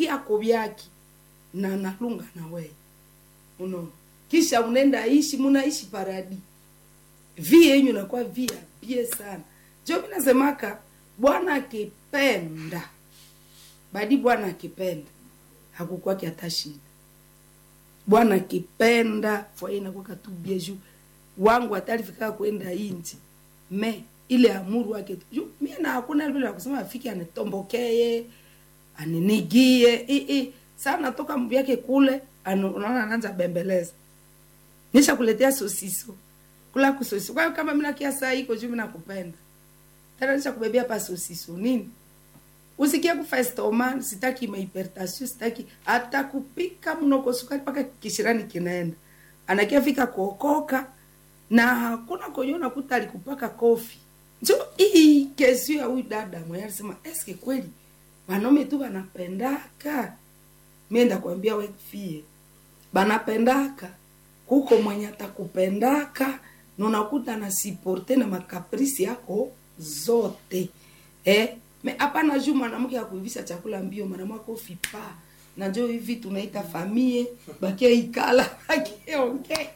vyako vyake na nalunga na wewe unaona kisha unaenda ishi munaishi paradi vi yenyu nakuwa via bie sana jo mi nasemaka bwana akipenda badi bwana akipenda hakukwaki hata shida bwana akipenda fwaye inakwaka tu bie juu wangu atalifika kwenda inji me ile amuru wake tu. Juu mie na hakuna vile ya kusema afike anitombokee aninigie i i saa natoka mvyake kule anu- unaona anaanza bembeleza nisha kuletea sosiso kula kusosiso kwa hiyo kama mina kia saa iko juu mina kupenda tena nisha kubebea pa sosiso nini usikie kufa estoma sitaki mahipertasio sitaki hata kupika mnoko sukari mpaka kishirani kinaenda anakia fika kuokoka na hakuna kwenye unakuta alikupaka kofi njo hii kesi ya huyu dada mwenye alisema eske kweli wanaume tu wanapendaka mienda kuambia wefie banapendaka kuko mwenye atakupendaka na unakuta na siporte na makaprisi yako zote eh? me hapana juu mwanamke akuivisha chakula mbio mwanamwake ufipa na njo hivi tunaita famie bakia ikala bakiongea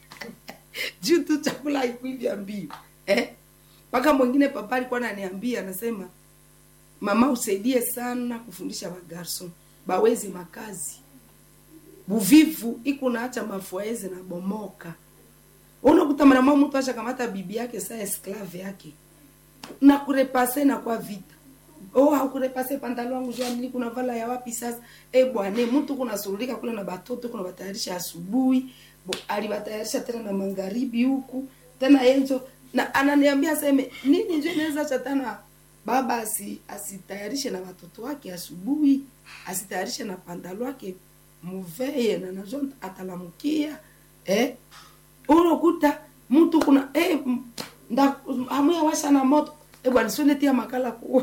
juu tu chakula haikuivya mbio eh? mpaka mwingine papa alikuwa ananiambia anasema mama usaidie sana kufundisha wagarson bawezi makazi buvivu iko naacha mafuaezi na bomoka unakuta mwanamwa mtu ashakamata bibi yake saa esklave yake na kurepase na kwa vita oh hakurepase pantalo wangu jua nili kuna vala ya wapi sasa eh bwana mtu kuna surulika kule na batoto kuna batayarisha asubuhi bo- alibatayarisha tena na magharibi huku tena yenzo na ananiambia seme nini njo inaweza chatana baba asi, asitayarishe na watoto wake asubuhi asitayarishe na pantalo wake muveye na nazo atalamukia eh unakuta mtu kuna eh, m- nda amuya washa na moto eh bwana sione tia makala ku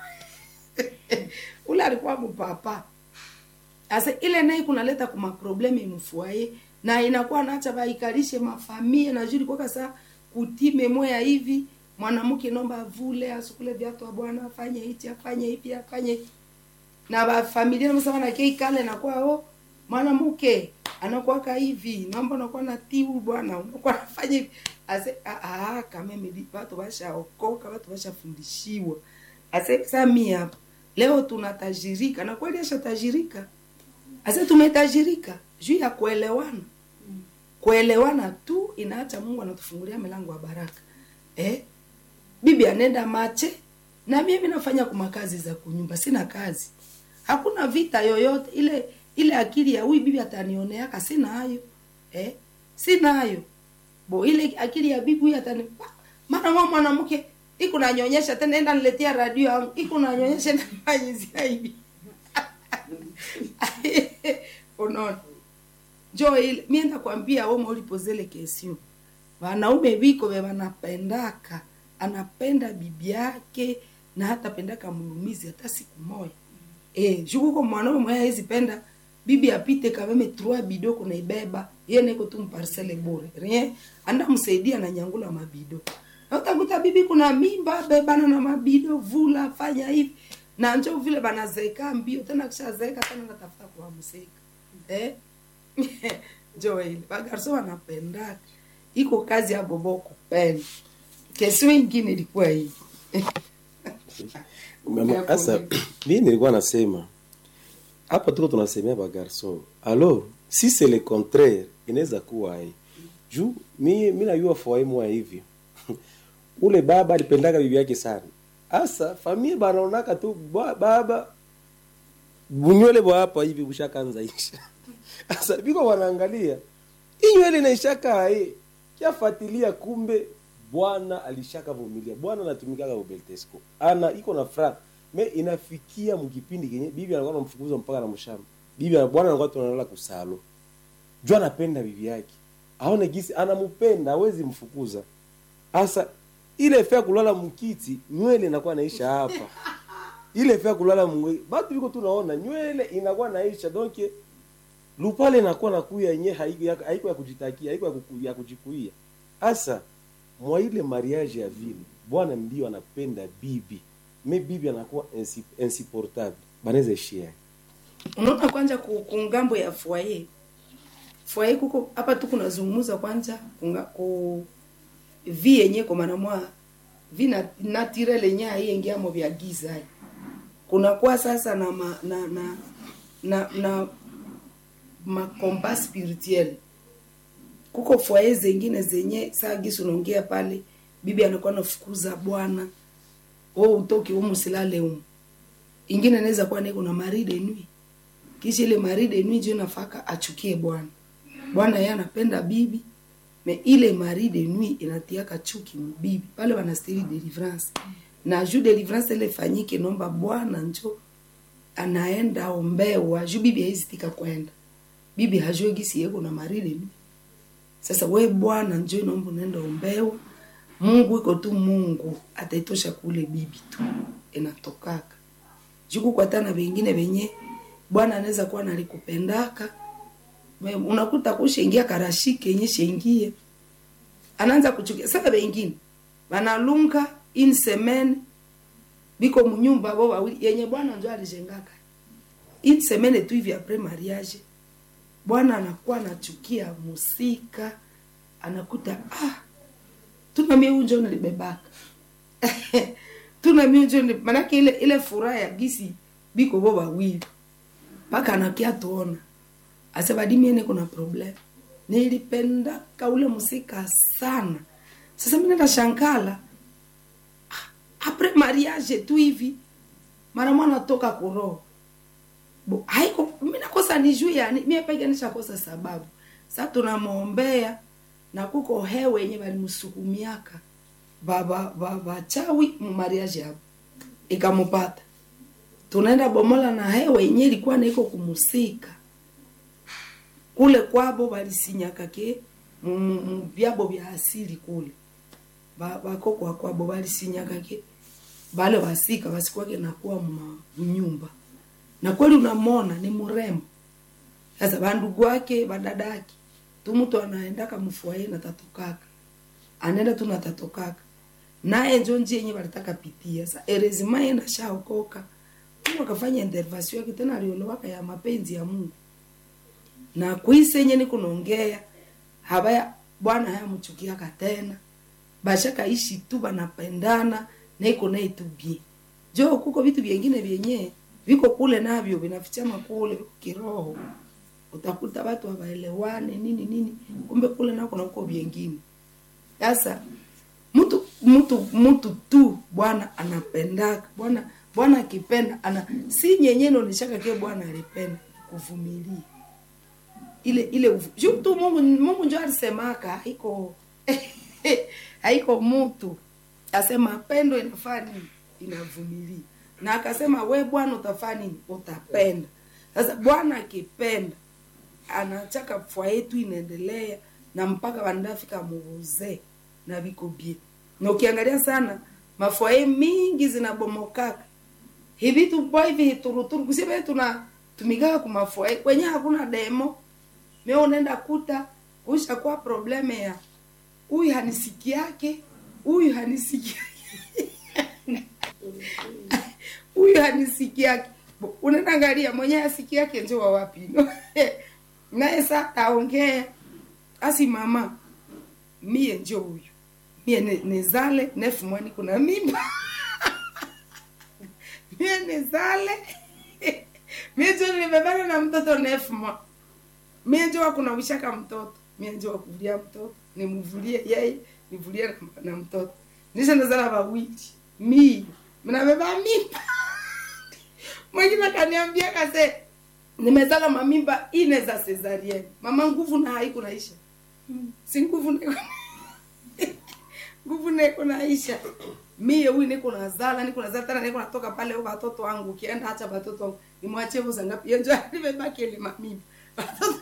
ule alikuwa mpapa asa ile naye kunaleta kuma probleme mfuaye na inakuwa naacha baikalishe mafamia na juri kwa kasa kutime moya hivi mwanamke nomba avule asukule viatu wa bwana afanye hichi afanye hivi afanye hivi na bafamilia namsema na kei kale nakuwa o mwanamke anakuwaka hivi naomba unakuwa na tiu bwana unakuwa nafanya hivi ase ah, ah, kama mimi watu washaokoka watu washafundishiwa ase sasa mimi hapa leo tunatajirika na kweli ashatajirika ase tumetajirika juu ya kuelewana kuelewana tu inaacha mungu anatufungulia milango ya baraka eh? bibi anenda mache na mimi nafanya kuma kazi za kunyumba sina kazi hakuna vita yoyote ile ile akili ya huyu bibi atanioneaka sina hayo eh? sina hayo bo ile akili ya bibi huyu atani mara mwa mwanamke iko nanyonyesha tena enda niletea radio yangu iko nanyonyesha na fanyizia hivi unaona jo ile mimi nakwambia wewe ulipozele kesio wanaume biko be wanapendaka anapenda bibi yake na hata pendaka mulumizi hata siku moja eh jukuko mwanaume mwenye hawezi penda bibi apite kameme trois bido kunaibeba ye neko tu mparcele bure rien anda msaidia na nyangula mabido na utakuta bibi kuna mimba bebana na mabido vula fanya hivi na njo vile banazeka mbio tena kishazeeka tena natafuta kuwamseka eh jo ile bagarso wanapendaka iko kazi ya bobo kupenda kesio ingine ilikuwa hii Mama, Sasa mimi nilikuwa nasema hapa tuko tunasemea ba garçon. Alors, si c'est le contraire, inaweza kuwa hii. Juu mimi mimi najua foyer mwa hivi. Ule baba alipendaga bibi yake sana. Asa familia banaonaka tu ba- baba bunywele bwa hapa hivi bushakanza isha. Asa biko wanaangalia. Hii nywele inaishaka eh. Kiafuatilia kumbe bwana alishaka vumilia. Bwana anatumikaga ubeltesco. Ana iko na fra. Me inafikia mkipindi kenye bibi anakuwa anamfukuza mpaka na mshamba. Bibi ana- bwana anakuwa tunalala kusalo. Jua anapenda bibi yake. Aone gisi anampenda, hawezi mfukuza. Asa ile fea kulala mkiti, nywele inakuwa naisha hapa. Ile fea kulala mwe. Batu biko tunaona nywele inakuwa naisha donc lupale inakuwa nakuya yenye haiko ya, haiko ya kujitakia, haiko ya, kuku, ya kujikuia. Asa mwa ile mariage ya vile bwana ndio anapenda bibi me bibi anakuwa insi- insupportable banaweza ishia unaona kwanza ku, ku ngambo ya foyer foyer kuko hapa tu kunazungumza kwanza kunga, ku vi yenye kwa maana mwa vi na naturel yenye aiengiamo vya giza hai. kunakuwa sasa na ma, na na na, na makomba spirituel kuko foyer zengine zenye saa gisi unaongea pale bibi anakuwa nafukuza bwana o utoki umu silale umu ingine inaweza kuwa niko na maride nui kisha ile maride nui juu nafaka achukie bwana bwana yeye anapenda bibi me ile maride nui inatiaka chuki mbibi pale wanastiri deliverance na juu deliverance ile fanyike nomba bwana njo anaenda ombewa juu bibi haizitika kwenda bibi hajue gisi yeko na maride nui sasa we bwana njo naomba unaenda ombewa mungu iko tu mungu ataitosha kule bibi tu inatokaka juku kwatana vengine venye bwana anaweza kuwa nalikupendaka Me- unakuta kushengia karashike yenye shengie anaanza kuchukia sasa vengine vanalunga in semaine biko munyumba bo wawili yenye bwana njo alijengaka in semaine tu hivi apres mariage bwana anakuwa anachukia musika anakuta ah tuna mie unjo nilibebaka tuna mie unjo nili- manake ile ile furaha ya gisi biko bo wawili mpaka anakia tuona asebadimiene kuna problem nilipendaka ule musika sana sasa mi nenda shankala Ah, apres mariage tu hivi mara mwana toka kuroho bo haiko mi nakosa nijue yani mie peke nishakosa sababu sa tunamwombea na kuko hewe yenye balimsukumiaka baba baba chawi mumariaje hapo ikamupata tunaenda bomola na hewe yenye ilikuwa naiko kumusika kule kwabo balisinyaka ke mu- mu- mu vyabo vya asili kule Ba- bakokwa kwabo balisinyaka ke bale basika basikwake nakuwa mma- mnyumba na kweli unamona ni mrembo sasa bandugu wake badadaki tu mtu anaendaka mfuaye na tatokaka anaenda tu na tatokaka naye njo njia yenye balitaka pitia sa erezima ye nashaokoka mungu akafanya intervention yake tena aliolewaka ya mapenzi ya mungu na kwise yenye ni kunaongea habaya bwana hayamchukiaka tena bashakaishi tu banapendana na iko naye tu bie jo kuko vitu vyengine vyenye viko kule navyo vinafichama kule viko kiroho utakuta watu hawaelewane nini nini kumbe kule nako nakuko vyengine sasa mtu mtu mtu tu bwana anapendaka bwana bwana akipenda ana si nyenye naoneshaka ke bwana alipenda kuvumilia ile ile uvu- juu tu mungu mungu njo alisemaka haiko haiko mtu asema pendo inafaa nini inavumilia na akasema we bwana utafaa nini utapenda sasa bwana akipenda anachaka fwa yetu inaendelea na mpaka wanafika muuzee na viko bie na ukiangalia sana mafwaye mingi zinabomokaka hivi tupo hivi hituruturu kusibe tuna tumikaka kumafwaye kwenye hakuna demo mimi unaenda kuta usha kwa probleme ya huyu hanisiki yake huyu hanisiki huyu hanisiki yake Bo, unaenda angalia mwenye asiki yake njo wa wapi naye sa aongea asi mama mie njo huyu mie ne- nizale nefu mwani kuna mimba mie nizale mie njo nimebana na mtoto nefu mwa mie njo wakunawishaka mtoto mie njo wakuvulia mtoto nimuvulie yeye nivulie na, na mtoto nisha nazala wawili mie mnabeba mimba mwingine akaniambia kase nimezala mamimba ine za cesarienne mama nguvu na haiku naisha si nguvu niko nguvu niko naisha mie huyu niko nazala niko nazala tena niko natoka pale huko watoto wangu ukienda acha watoto wangu nimwachie vuza ngapi yenjo nimebaki ile mamimba watoto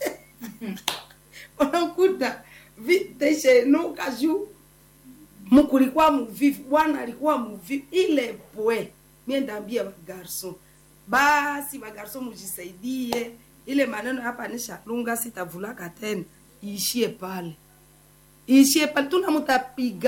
unakuta viteshenuka juu mkulikuwa muvivu bwana alikuwa muvivu ile pwe mie ndaambia bagarson basi bagarson mujisaidie ile maneno hapa nishalunga sitavulaka tena iishie pale iishie pale tuna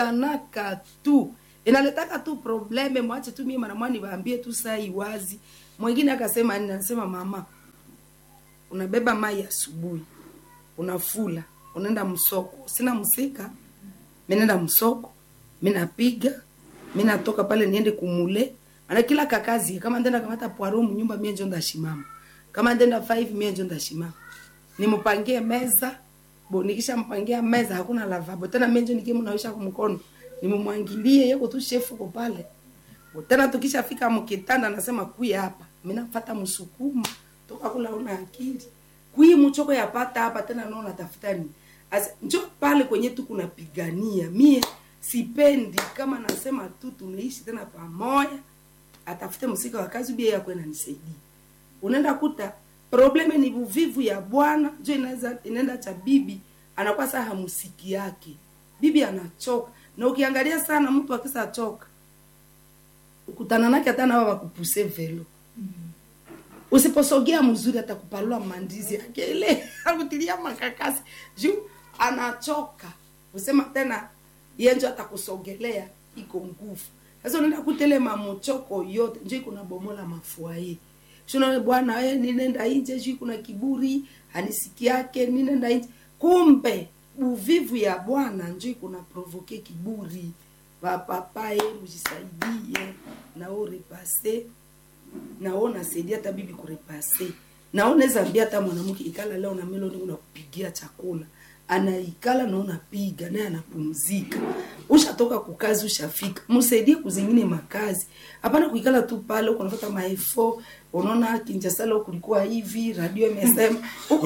mutapiganaka tu inaletaka tu probleme mwache tu mie manamwani waambie tu saa iwazi mwingine akasema nini anasema mama unabeba mai asubuhi unafula unaenda msoko sina msika mi naenda msoko mi napiga mi natoka pale niende kumule ana kila kakazi kama ndenda kamata poaro mnyumba mie njo ndashimama kama ndenda 5 mie njo ndashimama nimpangie meza bo nikisha mpangia meza hakuna lavabo tena mie njo nikimnawisha kwa mkono nimumwangilie yeko tu shefu ko pale Bo tena tukishafika mkitanda nasema kuya hapa mimi nafata msukuma toka kula una akili kui mchoko yapata hapa tena naona tafuta nini As, njo pale kwenye tu kunapigania mie sipendi kama nasema tu tunaishi tena pamoja atafute msika wa kazi bia yako inanisaidia unaenda kuta probleme ni uvivu ya bwana njo inaweza inaenda cha bibi anakuwa saa hamusiki yake bibi anachoka na ukiangalia sana mtu akisa choka ukutana nake hata nawa wakupuse velo usiposogea mzuri atakupalua mandizi yake ile akutilia makakasi juu anachoka usema tena yenjo atakusogelea iko nguvu sasa unaenda kutele mamochoko yote njo iko na bomola mafuaye shuna bwana we ninenda nje juu kuna kiburi hanisiki yake ninenda nje kumbe uvivu ya bwana njo iko na provoke kiburi vapapaye mujisaidie nao repase nao nasaidia hata bibi kurepase nao naweza ambia hata mwanamke ikala leo na meloni unakupigia chakula anaikala na unapiga naye anapumzika ushatoka kukazi ushafika msaidie kuzingine makazi hapana kuikala tu pale huko unafuata maefo unaona kinjasala kulikuwa hivi radio imesema huko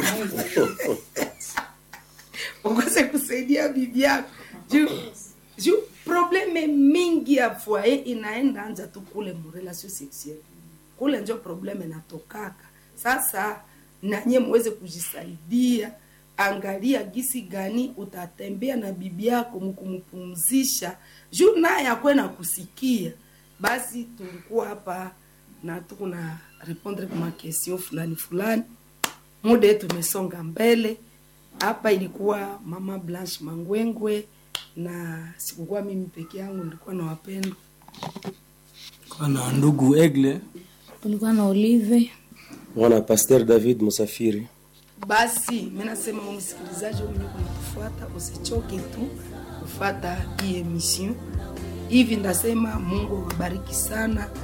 ukose kusaidia bibi yako juu juu probleme mingi ya foyer inaenda anja tu kule mrelation sexuelle kule njo probleme natokaka sasa nanye muweze kujisaidia angalia gisi gani utatembea na bibi yako mkumpumzisha juu naye akwe na kusikia basi tulikuwa hapa na tuko na répondre kwa makestion fulani fulani muda yetu umesonga mbele hapa ilikuwa mama blanche mangwengwe na sikukuwa mimi peke yangu nilikuwa na wapendwa kwa na ndugu egle tulikuwa na olive mwana pasteur david musafiri basi mi nasema wewe msikilizaji wewe mwenye kunatufuata usichoke tu kufata hii emission hivi ndasema mungu awabariki sana